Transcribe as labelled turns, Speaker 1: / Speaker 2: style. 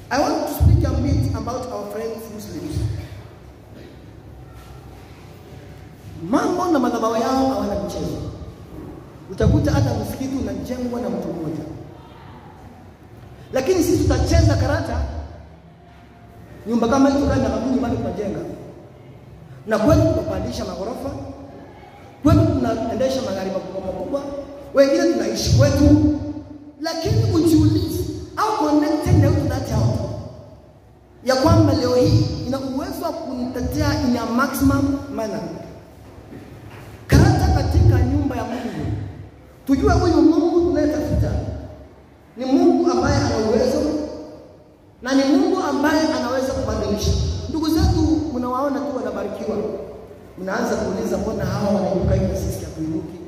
Speaker 1: I want to speak a bit about our friends Muslims. Mambo na madhabahu yao hawana mchezo. Utakuta hata msikiti unajengwa na mtu mmoja, lakini sisi tutacheza karata. Nyumba kama hizo kama kaburi nyumbani tunajenga, na kwetu tunapandisha maghorofa, kwetu tunaendesha magari makubwa makubwa, wengine tunaishi kwetu, lakini ujiulize au connected na that house ya kwamba leo hii ina uwezo wa kunitetea in a maximum manner. Karata katika nyumba ya Mungu, tujue huyu Mungu tunayetafuta ni Mungu ambaye ana uwezo na ni Mungu ambaye anaweza kubadilisha. Ndugu zetu mnawaona tu wanabarikiwa, mnaanza kuuliza mbona hawa wanainuka hivi sisi hatuinuki?